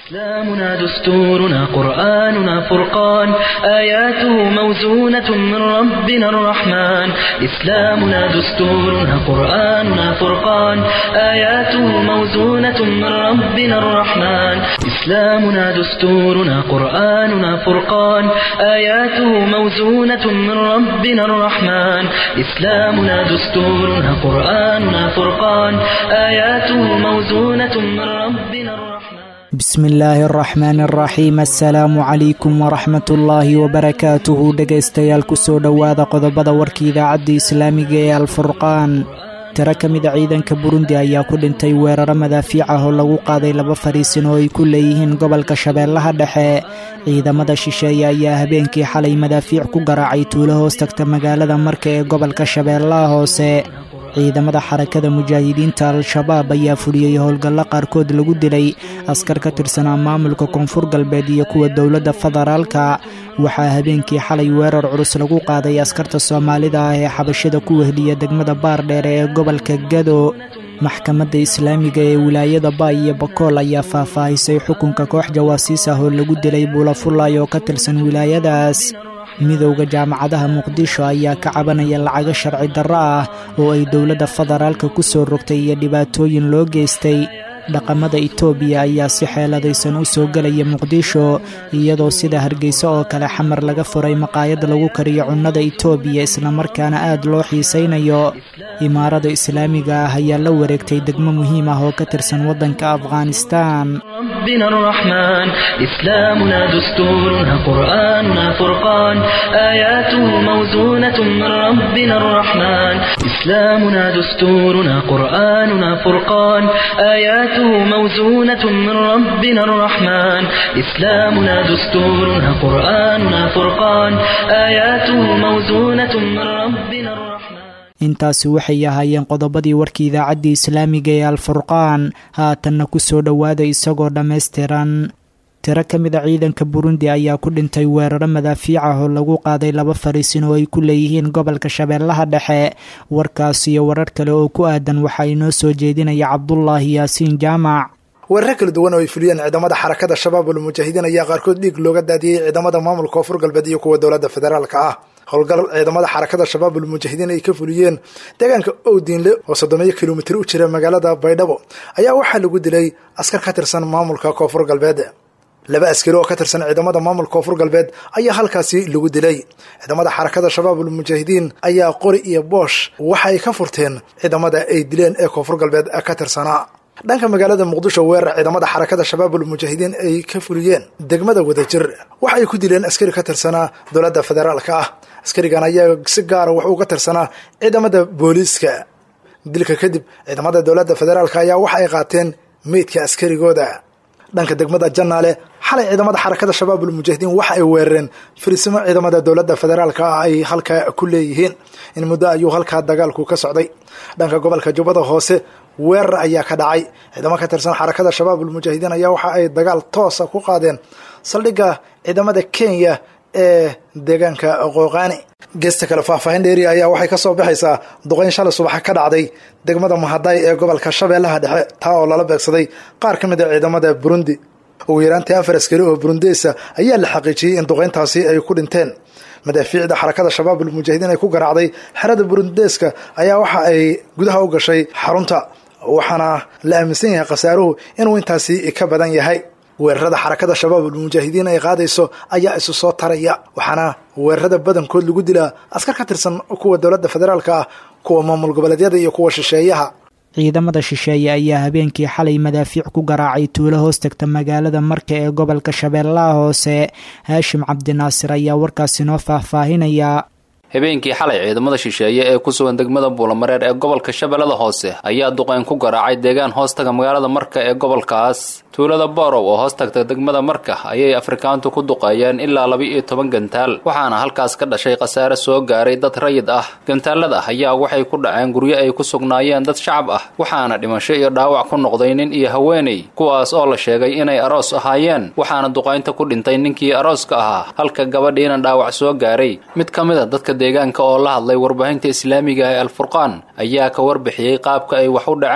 إسلامنا دستورنا قرآننا فرقان آياته موزونة من ربنا الرحمن إسلامنا دستورنا قرآننا فرقان آياته موزونة من ربنا الرحمن إسلامنا دستورنا قرآننا فرقان آياته موزونة من ربنا الرحمن إسلامنا دستورنا قرآننا فرقان آياته موزونة من ربنا الرحمن bismi illaahi araxmaan araxiim assalaamu calaykum waraxmat ullaahi wabarakaatuhu dhegaystayaal kusoo dhowaada qodobada warka idaacadda islaamiga ee alfurqaan tiro ka mida ciidanka burundi ayaa ku dhintay weeraro madaafiic ah oo lagu qaaday laba fariisin oo ay ku leeyihiin gobolka shabeellaha dhexe ciidamada shisheeye ayaa habeenkii xalay madaafiic ku garaacay tuulo hoos tagta magaalada marka ee gobolka shabeellaha hoose ciidamada xarakada mujaahidiinta al-shabaab ayaa fuliyey howlgallo qaarkood lagu dilay askar ka tirsanaa maamulka koonfur galbeed iyo kuwa dowladda federaalka waxaa habeenkii xalay weerar culus lagu qaaday askarta soomaalida ah ee xabashada ku wehliya degmada baardheere ee gobolka gado maxkamadda islaamiga ee wilaayada baay iyo bakool ayaa faahfaahisay xukunka koox jawaasiis ah oo lagu dilay buulafulay oo ka tirsan wilaayadaas midowda jaamacadaha muqdisho ayaa ka cabanaya lacago sharci darro ah oo ay dowladda federaalka ku soo rogtay iyo dhibaatooyin loo geystay dhaqamada itoobiya ayaa si xeeladaysan u soo gelaya muqdisho iyadoo sida hargeysa oo kale xamar laga furay maqaayad lagu kariyo cunnada itoobiya islamarkaana aad loo xiisaynayo imaarada islaamiga ah ayaa la wareegtay degmo muhiim ah oo ka tirsan waddanka afghanistan ربنا الرحمن إسلامنا دستورنا قرآننا فرقان آياته موزونة من ربنا الرحمن إسلامنا دستورنا قرآننا فرقان آياته موزونة من ربنا الرحمن إسلامنا دستورنا قرآننا فرقان آياته موزونة من ربنا الرحمن intaasi waxay ahaayeen qodobadii warkii idaacaddii islaamiga ee alfurqaan haatanna ku soo dhowaada isagoo dhammaystiran tiro ka mida ciidanka burundi ayaa ku dhintay weeraro madaafiic ah oo lagu qaaday laba fariisin oo ay ku leeyihiin gobolka shabeellaha dhexe warkaas iyo warar kale oo ku aadan waxaa inoo soo jeedinaya cabdulaahi yaasiin jaamac weeraro kala duwan oo ay fuliyeen ciidamada xarakada shabaab ulmujaahidiin ayaa qaarkood dhiig looga daadiyey ciidamada maamulka koonfur galbeed iyo kuwa dowladda federaalka ah howlgal ciidamada xarakada shabaab ulmujaahidiin ay ka fuliyeen deegaanka owdiinle oo soddomeeyo kilomitir u jira magaalada baydhabo ayaa waxaa lagu dilay askar ka tirsan maamulka koonfur galbeed laba askari oo ka tirsan ciidamada maamulka koonfur galbeed ayaa halkaasi lagu dilay ciidamada xarakada shabaab ulmujaahidiin ayaa qori iyo boosh waxa ay ka furteen ciidamada ay dileen ee koonfur galbeed ka tirsanaa dhanka magaalada muqdisho weerar ciidamada xarakada shabaabul mujaahidiin ay ka fuliyeen degmada wadajir waxa ay ku dileen askari ka tirsanaa dowladda federaalka ah askarigan ayaa si gaara wax uga tirsanaa ciidamada booliiska dilka kadib ciidamada dowladda federaalka ayaa waxa ay qaateen meydka askarigooda dhanka degmada janaale xalay ciidamada xarakada shabaabul mujaahidiin waxa ay weerareen firisimo ciidamada dowladda federaalka ah ay halkaa ku leeyihiin in muddo ayuu halkaa dagaalku ka socday dhanka gobolka jubbada hoose weerar ayaa ka dhacay ciidamo ka tirsan xarakada shabaabul mujaahidiin ayaa waxa ay dagaal toosa ku qaadeen saldhigga ciidamada kenya ee deegaanka qooqaani geesta kale faahfaahin dheeri ayaa waxay ka soo baxaysaa duqayn shalay subaxa ka dhacday degmada mahaday ee gobolka shabeellaha dhexe taa oo lala beegsaday qaar ka mid a ciidamada burundi ugu yaraantii afar askari oo burundeysa ayaa la xaqiijiyey in duqayntaasi ay ku dhinteen madaafiicda xarakada shabaabul mujaahidiin ay ku garaacday xerada burundeeska ayaa waxa ay gudaha u gashay xarunta waxaana la aaminsan yahay khasaaruhu inuu intaasi ka badan yahay weerarada xarakada shabaabul mujaahidiin ay qaadayso ayaa isu soo taraya waxaana weerarada badankood lagu dilaa askar ka tirsan kuwa dowladda federaalka ah kuwa maamul goboleedyada iyo kuwa shisheeyaha ciidamada shisheeye ayaa habeenkii xalay madaafiic ku garaacay tuulo hoos tagta magaalada marka ee gobolka shabeellaha hoose haashim cabdinaasir ayaa warkaasi noo faahfaahinaya habeenkii xalay ciidamada shisheeye ee ku sugan degmada buulamareer ee gobolka shabeellada hoose ayaa duqeyn ku garaacay deegaan hoostaga magaalada marka ee gobolkaas tuulada boorow oo hoos tagta degmada marka ayay afrikaantu ku duqeeyeen ilaa laba-iyo toban gantaal waxaana halkaas ka dhashay khasaare soo gaaray dad rayid ah gantaalada ayaa waxay ku dhaceen guryo ay ku sugnaayeen dad shacab ah waxaana dhimasho iyo dhaawac ku noqday nin iyo haweeney kuwaas oo la sheegay inay aroos ahaayeen waxaana duqaynta ku dhintay ninkii arooska ahaa halka gabadhiina dhaawac soo gaaray mid ka mid a dadka deegaanka oo la hadlay warbaahinta islaamiga ee alfurqaan ayaa ka warbixiyey qaabka ay wax u dhaceen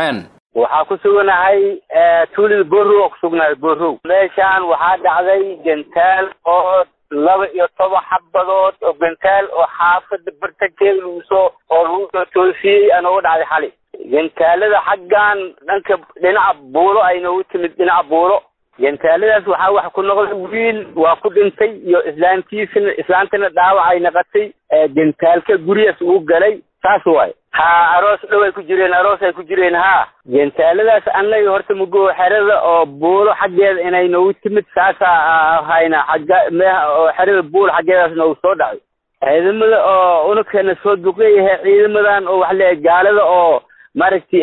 waxaa ku suganahay tuulada boorow oo kusugnahay boorow meeshaan waxaa dhacday gantaal oo laba iyo toban xabadood oo gantaal oo xaafada bartankeeda lagu soo oo lagu soo toosiyey anooga dhacday xali gantaalada xaggan dhanka dhinaca buulo ay noogu timid dhinaca buulo gantaaladaas waxaa wax ku noqday wiil waa ku dhintay iyo islaantiisana islaantana dhaawac ay naqatay gantaalka gurigaas uu galay saas waay ha aroos dhow ay ku jireen aroos ay ku jireen ha gantaaladaas annaga horta mugo xerada oo buulo xaggeeda inay noogu timid saasaa hayna xagga meeha oo xerada buulo xaggeedaas noogu soo dhacay ciidamada oo unugkeena soo duqeeyahay ciidamadan oo wax leeyahay gaalada oo maaragtay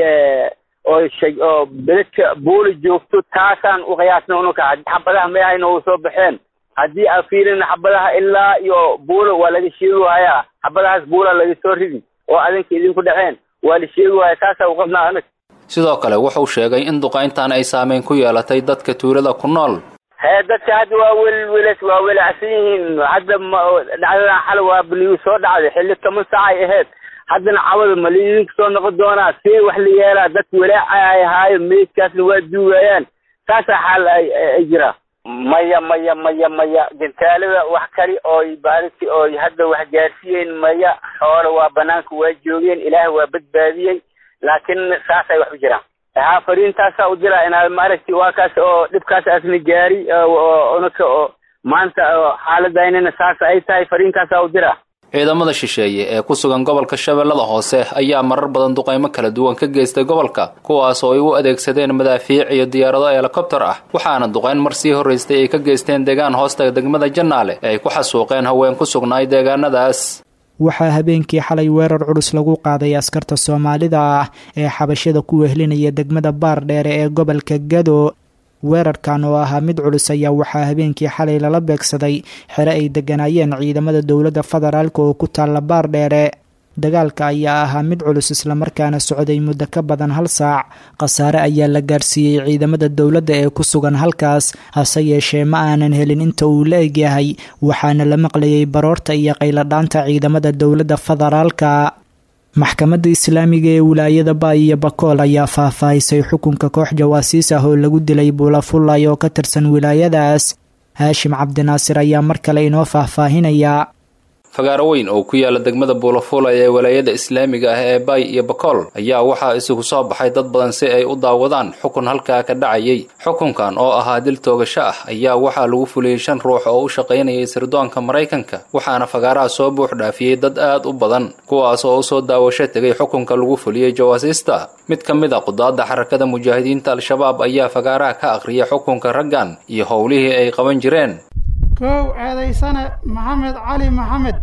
oo shay oo beledka buuli joogto taasaan u qiyaasna ununka xabadaha meehay noogu soo baxeen haddii aa fiirina xabadaha ilaa iyo buulo waa laga sheegi waayaa xabadahaas buula laga soo ridi oo adinka idinku dhaceen waa la sheegi waaya taasaa u qabnaa anag sidoo kale wuxuu sheegay in duqayntan ay saameyn ku yeelatay dadka tuulada ku nool hee dadka hadda waa welwelas waa welacsan yihiin hadda ma dhacdadan xal waa baliyu soo dhacday xilli toban saac ay ahayd haddana cawada ma laidinku soo noqon doonaa see wax la yeelaa dadka walaaca ay ahaayo meydkaasna waa duugayaan saasaa xaal ay jiraa maya maya maya maya gantaalada wax kali ooy baariti ooy hadda wax gaarsiiyeen maya xoole waa banaanka waa joogeen ilaah waa badbaadiyey laakiin saasay wax u jiraan haa fariintaasaa u diraa inaad maaragti waa kaas oo dhibkaas asna gaari unaka oo maanta xaaladaynana saas ay tahay fariintaasaa u diraa ciidamada shisheeye ee ku sugan gobolka shabeellada hoose ayaa marar badan duqaymo kala duwan ka geystay gobolka kuwaas oo ay u adeegsadeen madaafiic iyo diyaarado helikobtar ah waxaana duqayn mar sii horraystay ay ka geysteen deegaan hoosta degmada jannaale ee ay ku xasuuqeen haween ku sugnaay deegaanadaas waxaa habeenkii xalay weerar culus lagu qaaday askarta soomaalida ah ee xabashada ku wehlinaya degmada baardheere ee gobolka gado weerarkan oo ahaa mid culus ayaa waxaa habeenkii xalay lala beegsaday xere ay degganaayeen ciidamada dowladda federaalk oo ku taalla baardheere dagaalka ayaa ahaa mid culus islamarkaana socday muddo ka badan hal saac khasaare ayaa la gaarsiiyey ciidamada dowladda ee ku sugan halkaas hase yeeshee ma aanan helin inta uu la egyahay waxaana la maqlayay baroorta iyo qayladhaanta ciidamada dowladda federaalka maxkamadda islaamiga ee wilaayada baay iyo bakool ayaa faahfaahisay xukunka koox jawaasiis ah oo lagu dilay buulafulay oo ka tirsan wilaayadaas haashim cabdinaasir ayaa mar kale inoo faahfaahinaya fagaaro weyn oo ku yaala degmada buulafulay ee walaayada islaamiga ah ee baay iyo bakool ayaa waxaa isugu soo baxay dad badan si ay u daawadaan xukun halkaa ka dhacayay xukunkan oo ahaa dil toogasho ah ayaa waxaa lagu fuliyey shan ruux oo u shaqaynayay sirdoonka maraykanka waxaana fagaaraha soo buux dhaafiyey dad aad u badan kuwaas oo usoo daawasho tegay xukunka lagu fuliyey jawaasiista mid ka mid a qudaadda xarakada mujaahidiinta al-shabaab ayaa fagaaraha ka akhriyay xukunka raggan iyo howlihii ay qaban jireen kow eedaysane maxamed cali maxamed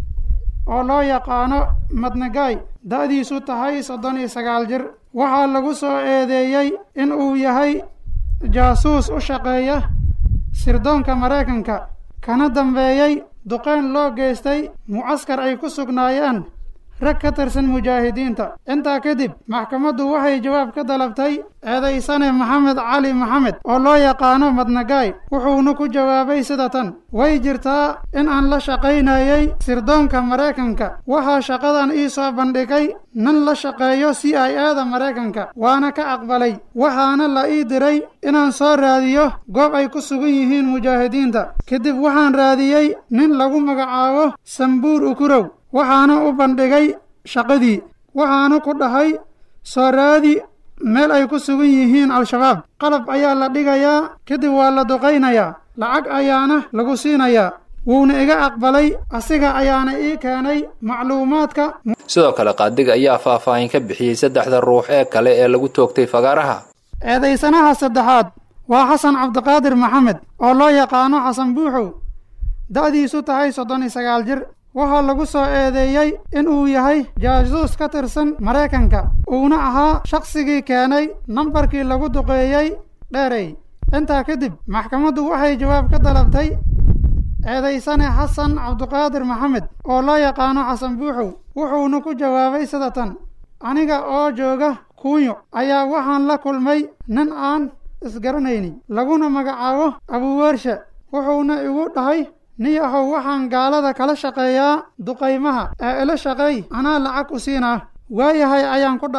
oo loo yaqaano madnagaay da-diisu tahay soddon iyo sagaal jir waxaa lagu soo eedeeyey in uu yahay jaasuus u shaqeeya sirdoonka maraykanka kana dambeeyey duqeyn loo geystay mucaskar ay ku sugnaayeen rag ka tirsan mujaahidiinta intaa kadib maxkamaddu waxay jawaab ka dalabtay eedaysane maxamed cali maxamed oo loo yaqaano madnagaay wuxuuna ku jawaabay sida tan way jirtaa in aan la shaqaynayay sirdoonka maraykanka waxaa shaqadan ii soo bandhigay nin la shaqeeyo c i a da maraykanka waana ka aqbalay waxaana la ii diray inaan soo raadiyo goob ay ku sugan yihiin mujaahidiinta kadib waxaan raadiyey nin lagu magacaabo sambuur ukurow waxaana u bandhigay shaqadii waxaana ku dhahay soo raadi meel ay ku sugan yihiin al-shabaab qalab ayaa la dhigayaa kadib waa la duqaynayaa lacag ayaana lagu siinayaa wuuna iga aqbalay asiga ayaana ii keenay macluumaadka sidoo kale qaadiga ayaa faahfaahin ka bixiyey saddexda ruux ee kale ee lagu toogtay fagaaraha eedaysanaha saddexaad waa xasan cabdiqaadir maxamed oo loo yaqaano xasan buuxow da-diisu tahay soddon iyo sagaal jir waxaa lagu soo eedeeyey in uu yahay jaasuus ka tirsan maraykanka uuna ahaa shaqsigii keenay nambarkii lagu duqeeyey dheerey intaa kadib maxkamaddu waxay jawaab ka dalabtay eedaysane xasan cabdiqaadir maxamed oo loo yaqaano xasan buuxow wuxuuna ku jawaabay sida tan aniga oo jooga kuunyo ayaa waxaan la kulmay nin aan isgaranayni laguna magacaabo abuweershe wuxuuna igu dhahay niyahow waxaan gaalada kala shaqeeyaa duqaymaha ee ila shaqeey anaa lacag u siinaa waayahay ayaan ku dhahay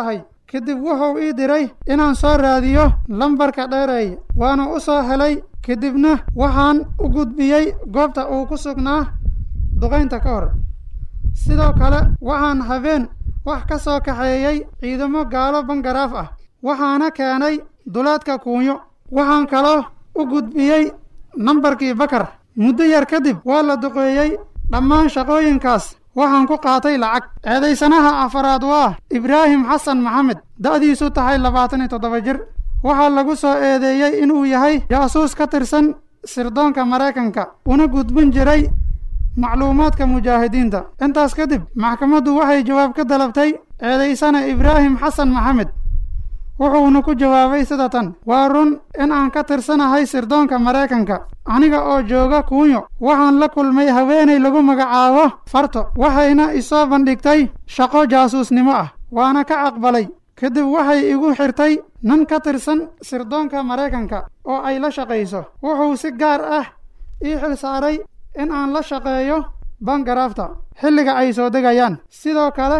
kadib wuxuu ii diray inaan soo raadiyo lambarka dheereeye waana u soo helay kadibna waxaan u gudbiyey goobta uu ku sugnaa duqaynta ka hor sidoo kale waxaan habeen wax ka soo kaxeeyey ciidamo gaalo bangaraaf ah waxaana keenay duleedka kuunyo waxaan kaloo u gudbiyey nambarkii bakar muddo yar kadib waa la duqeeyey dhammaan shaqooyinkaas waxaan ku qaatay lacag eedaysanaha afaraad waa ibraahim xasan maxamed da'diisu tahay labaatan iyo toddoba jir waxaa lagu soo eedeeyey inuu yahay jaasuus ka tirsan sirdoonka maraykanka una gudbin jiray macluumaadka mujaahidiinta intaas kadib maxkamaddu waxay jawaab ka dalabtay eedaysana ibraahim xasan maxamed wuxuuna ku jawaabay sida tan waa run in aan ka tirsanahay sirdoonka maraykanka aniga oo jooga kuunyo waxaan la kulmay haweenay lagu magacaabo farto waxayna isoo bandhigtay shaqo jaasuusnimo ah waana ka aqbalay kadib waxay igu xirtay nin ka tirsan sirdoonka maraykanka oo ay la shaqayso wuxuu si gaar ah ii xil saaray in aan la shaqeeyo bangaraafta xilliga ay soo degayaan sidoo kale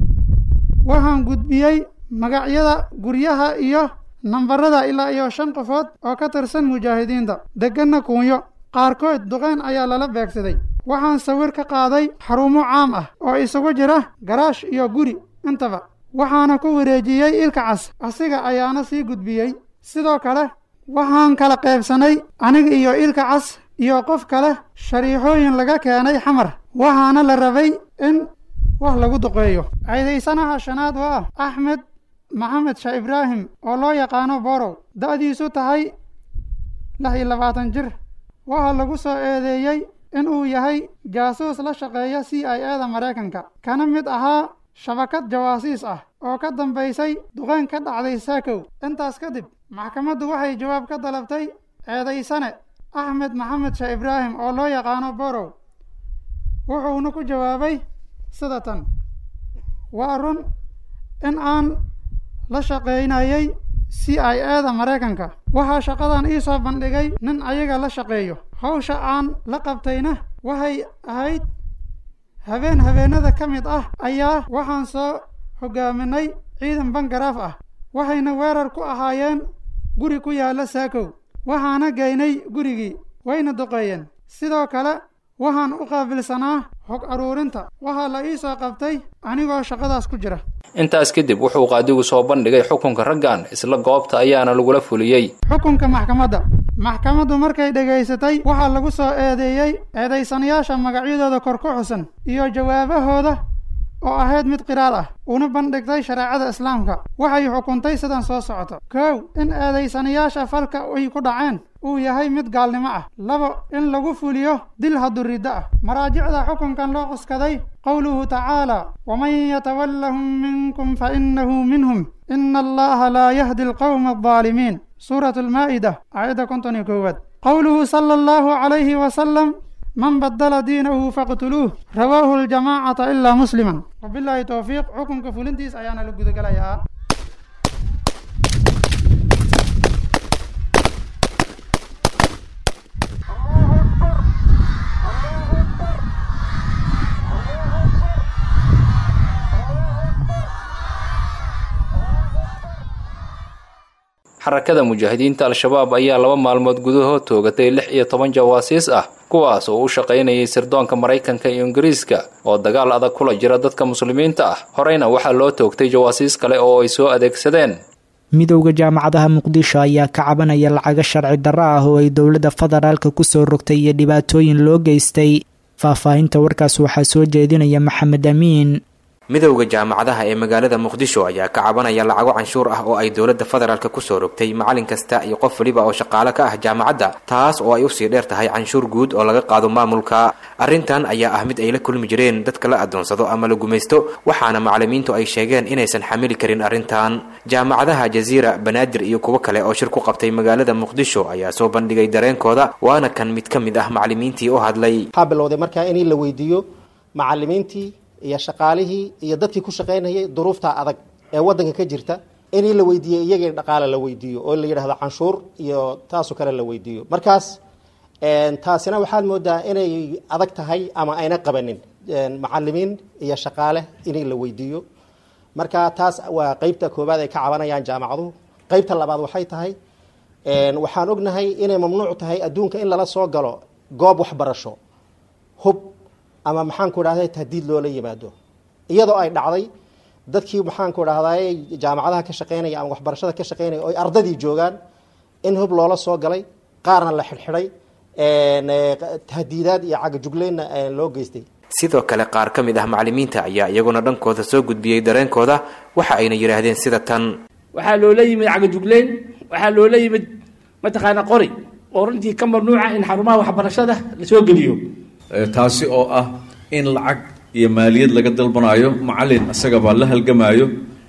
waxaan gudbiyey magacyada guryaha iyo nambarada ilaa iyo shan qofood oo ka tirsan mujaahidiinta degganna kuunyo qaarkood duqeyn ayaa lala beegsaday waxaan sawir ka qaaday xarumo caam ah oo isugu jira garaash iyo guri intaba waxaana ku wareejiyey ilka cas asiga ayaana sii gudbiyey sidoo kale waxaan kala qaybsanay aniga iyo ilka cas iyo qof kale shariixooyin laga keenay xamar waxaana la rabay in wax lagu duqeeyo ceedaysanaha shanaad waa axmed maxamed shah ibraahim oo loo yaqaano borow da'diisu tahay lix iyo labaatan jir waxaa lagu soo eedeeyey inuu yahay jaasuus la shaqeeya c i a da maraykanka kana mid ahaa shabakad jawaasiis ah oo ka dambaysay duqeyn ka dhacday saakow intaas kadib maxkamaddu waxay jawaab ka dalabtay eedaysane axmed maxamed shah ibraahim oo loo yaqaano borow wuxuuna ku jawaabay sida tan waa run in aan la shaqaynayay c i a da maraykanka waxaa shaqadan ii soo bandhigay nin ayaga la shaqeeyo hawsha aan la qabtayna waxay ahayd habeen habeenada ka mid ah ayaa waxaan soo hogaaminay ciidan bangaraaf ah waxayna weerar ku ahaayeen guri ku yaalla saakow waxaana geynay gurigii wayna duqeeyeen sidoo kale waxaan u qaabilsanaa hog aruurinta waxaa la ii soo qabtay anigoo shaqadaas ku jira intaas kadib wuxuu qaadigu soo bandhigay xukunka raggan isla goobta ayaana lagula fuliyey xukunka maxkamadda maxkamaddu markay dhegaysatay waxaa lagu soo eedeeyey eedaysanayaasha magacyadooda kor ku xusan iyo jawaabahooda oo ahayd mid qiraal ah una bandhigtay shareecada islaamka waxay xukuntay sidan soo socoto kow in eedaysanayaasha falka ay ku dhaceen uu yahay mid gaalnimo ah labo in lagu fuliyo dil haduriddo ah maraajicda xukunkan loo cuskaday qowluhu tacaala waman yatawallahum minkum fa inahu minhum ina allaha laa yahdi alqowma aldaalimiin suuratu almaa'ida aayadda konton iyo koowaad qowluhu sala allahu calayhi wasalam man badala diinahu faqtuluuh rawaahu aljamaacata ilaa musliman wabilaahi towfiiq xukunka fulintiis ayaana la gudagelayaa xarakada mujaahidiinta al-shabaab ayaa laba maalmood gudahood toogatay lix iyo toban jawaasiis ah kuwaas oo u shaqaynayay sirdoonka maraykanka iyo ingiriiska oo dagaal adag kula jira dadka muslimiinta ah horeyna waxaa loo toogtay jawaasiis kale oo ay soo adeegsadeen midowda jaamacadaha muqdisho ayaa ka cabanaya lacago sharci darro ah oo ay dowladda federaalka kusoo rogtay iyo dhibaatooyin loo geystay faahfaahinta warkaas waxaa soo jeedinaya maxamed amiin midowda jaamacadaha ee magaalada muqdisho ayaa ka cabanaya lacago canshuur ah oo ay dowladda federaalka kusoo rogtay macalin kasta iyo qof waliba oo shaqaale ka ah jaamacadda taas oo ay usii dheer tahay canshuur guud oo laga qaado maamulka arrintan ayaa ah mid ay la kulmi jireen dadka la adoonsado ama la gumaysto waxaana macalimiintu ay sheegeen inaysan xamili karin arrintan jaamacadaha jaziira banaadir iyo kuwo kale oo shir ku qabtay magaalada muqdisho ayaa soo bandhigay dareenkooda waana kan mid ka mid ah macalimiintii u hadlay waxaa bilowday markaa in la weydiiyo macalimiintii iyo shaqaalihii iyo dadkii ku shaqaynayay duruufta adag ee wadanka ka jirta inii la weydiiyo iyagii dhaqaale la weydiiyo oo la yidhahdo canshuur iyo taasoo kale la weydiiyo markaas taasina waxaad moodaa inay adag tahay ama ayna qabanin macalimiin iyo shaqaale inii la weydiiyo marka taas waa qeybta koowaad ay ka cabanayaan jaamacaduhu qeybta labaad waxay tahay waxaan ognahay inay mamnuuc tahay adduunka in lala soo galo goob waxbarasho hub ama maxaanku idhahday tahdiid loola yimaado iyadoo ay dhacday dadkii maxaanku idhahday jaamacadaha ka shaqeynaya ama waxbarashada ka shaqeynaya oo ay ardadii joogaan in hub loola soo galay qaarna la xidhxidhay tahdiidaad iyo cagajugleynna loo geystay sidoo kale qaar ka mid ah macalimiinta ayaa iyaguna dhankooda soo gudbiyey dareenkooda waxa ayna yidhaahdeen sida tan waxaa loola yimid cagajugleyn waxaa loola yimid mataqaana qori oo runtii ka mamnuuca in xarumaha waxbarashada lasoo geliyo taasi oo ah in lacag iyo maaliyad laga dalbanaayo macalin isagabaa la halgamaayo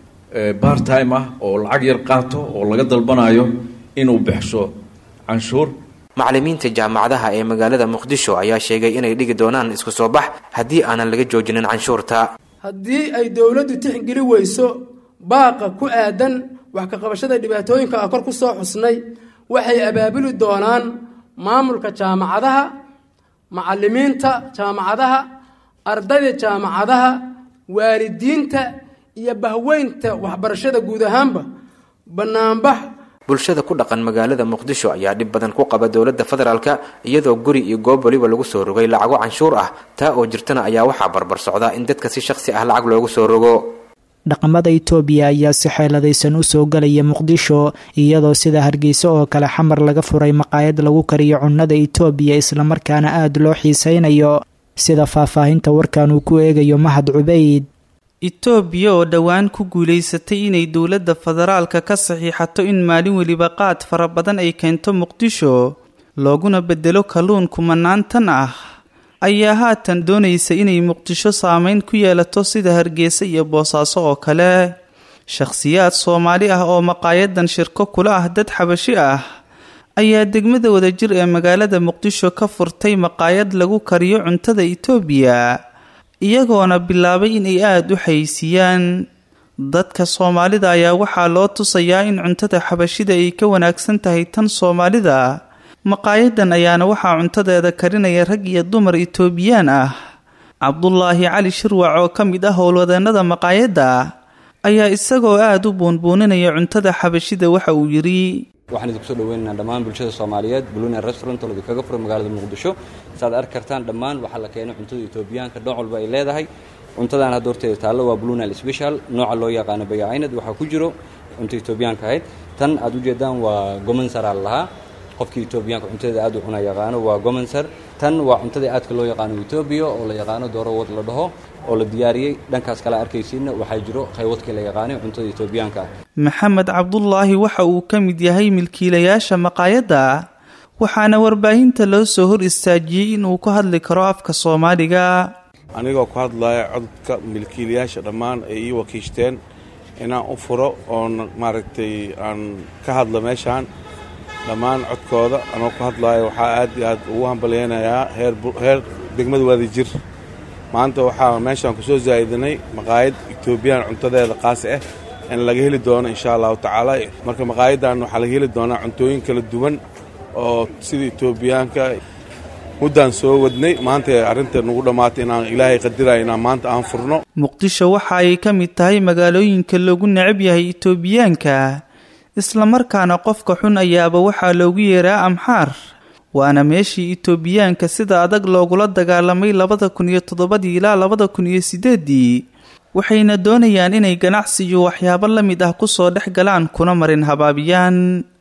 bar time ah oo lacag yar qaato oo laga dalbanaayo inuu bixsho canshuur macalimiinta jaamacadaha ee magaalada muqdisho ayaa sheegay inay dhigi doonaan isku soo bax haddii aanan laga joojinin canshuurta haddii ay dowladdu tixgeli weyso baaqa ku aadan wax ka qabashada dhibaatooyinka a kor ku soo xusnay waxay abaabuli doonaan maamulka jaamacadaha macalimiinta jaamacadaha ardayda jaamacadaha waalidiinta iyo bahweynta waxbarashada guud ahaanba banaanbax bulshada ku dhaqan magaalada muqdisho ayaa dhib badan ku qaba dowladda federaalka iyadoo guri iyo goob waliba lagu soo rogay lacago canshuur ah taa oo jirtana ayaa waxaa barbar socda in dadka si shakhsi ah lacag loogu soo rogo dhaqamada itoobiya ayaa si xeeladaysan u soo galaya muqdisho iyadoo sida hargeysa oo kale xamar laga furay maqaayad lagu kariyo cunnada itoobiya islamarkaana aada loo xiisaynayo sida faahfaahinta warkan uu ku eegayo mahad cubeyd itoobiya oo dhowaan ku guulaysatay inay dowladda federaalka ka saxiixato in maalin weliba qaad fara badan ay keento muqdisho looguna bedelo kalluun kumanaan tan ah ayaa haatan doonaysa inay muqdisho saameyn ku yeelato sida hargeysa iyo boosaaso oo kale shakhsiyaad soomaali ah oo maqaayadan shirko kula ah dad xabashi ah ayaa degmada wadajir ee magaalada muqdisho ka furtay maqaayad lagu kariyo cuntada itoobiya iyagoona bilaabay inay aada u xaysiiyaan dadka soomaalida ayaa waxaa loo tusayaa in cuntada xabashida ay ka wanaagsan tahay tan soomaalida maqaayadan ayaana waxaa cuntadeeda karinaya rag iyo dumar itoobiyaan ah cabdulaahi cali shirwac oo ka mid ah howlwadeenada maqaayadda ayaa isagoo aada u buunbuuninaya cuntada xabashida waxa uu yidhi waxaan idinku soo dhaweynaynaa dhammaan bulshada soomaaliyeed bulunia restaurant oo idinkaga furay magaalada muqdisho saaad arki kartaan dhammaan waxaa la keenay cuntada etoobiyaanka nooc walba ay leedahay cuntadan hadda horteeda taallo waa blunal special nooca loo yaqaano bayacaynad waxaa ku jiro cunta etoobiyaanka ahayd tan aad ujeedaan waa gomansaraa lahaa qofkii etoobiyaanka cuntadeeda aad u cuna yaqaano waa gomansar tan waa cuntadii aadka loo yaqaano etoobiya oo la yaqaano dooro wad la dhaho oo la diyaariyey dhankaas kale arkaysiinna waxaa jiro qaywadkii la yaqaanay cuntada etoobiyaanka ah maxamed cabdulaahi waxa uu ka mid yahay milkiilayaasha maqaayadda waxaana warbaahinta loo soo hor istaajiyey inuu ku hadli karo afka soomaaliga anigoo ku hadlaya codka milkiilayaasha dhammaan ay ii wakiishteen inaan u furo oon maaragtay aan ka hadlo meeshaan dhammaan codkooda anoo ku hadlaayo waxaa aad iyo aad ugu hambalyaynayaa heer degmada wadajir maanta waxaa meeshaan ku soo zaa'idinay maqaayad etoobiyaan cuntadeeda qaasi ah in laga heli doono insha allahu tacaala marka maqaayaddan waxaa laga heli doonaa cuntooyin kala duwan oo sida etoobiyaanka muddaan soo wadnay maanta arrinta nagu dhammaatay inaan ilaahay qadiraya inaan maanta aan furno muqdisho waxa ay ka mid tahay magaalooyinka loogu necab yahay etoobiyaanka islamarkaana qofka xun ayaaba waxaa loogu yeeraa amxaar waana meeshii etoobiyaanka sida adag loogula dagaalamay labada kun iyo toddobadii ilaa labada kun iyo sideedii waxayna doonayaan inay ganacsi iyo waxyaabo la mid ah kusoo dhex galaan kuna marin habaabiyaan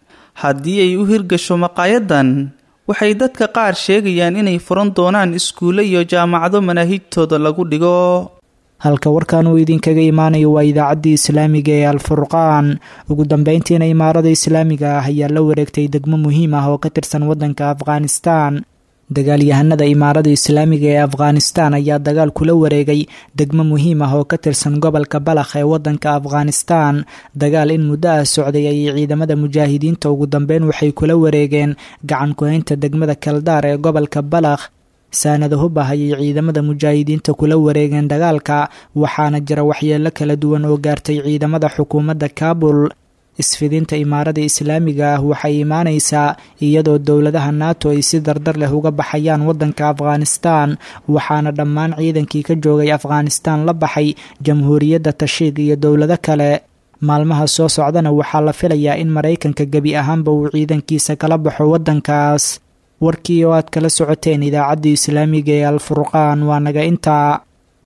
haddii ay u hirgasho maqaayadan waxay dadka qaar sheegayaan inay furan doonaan iskuulle iyo jaamacado manaahijtooda lagu dhigo halka warkan uu idinkaga imaanayo waa idaacaddii islaamiga ee alfurqaan ugu dambeyntiina imaarada islaamiga ah ayaa la wareegtay degmo muhiim ah oo ka tirsan waddanka afghanistan dagaalyahanada imaarada islaamiga ee afghanistan ayaa dagaal kula wareegay degmo muhiim ah oo ka tirsan gobolka balakh ee waddanka afghanistan dagaal in muddo ah socday ayay ciidamada mujaahidiinta ugu dambeyn waxay kula wareegeen gacan ku-haynta degmada kaldaar ee gobolka balakh saanada hubah ayay ciidamada mujaahidiinta kula wareegeen dagaalka waxaana jira waxyeelo kala duwan oo gaartay ciidamada xukuumadda kaabul isfidinta imaarada islaamiga ah waxay imaanaysaa iyadoo dowladaha nato ay si dardar leh uga baxayaan waddanka afghanistan waxaana dhammaan ciidankii ka joogay afghanistan la baxay jamhuuriyadda tashiik iyo dowlado kale maalmaha soo socdana waxaa la filayaa in maraykanka gebi ahaanba uu ciidankiisa kala baxo waddankaas warkii oo aad kala socoteen idaacadda islaamiga ee alfurqaan waa naga intaa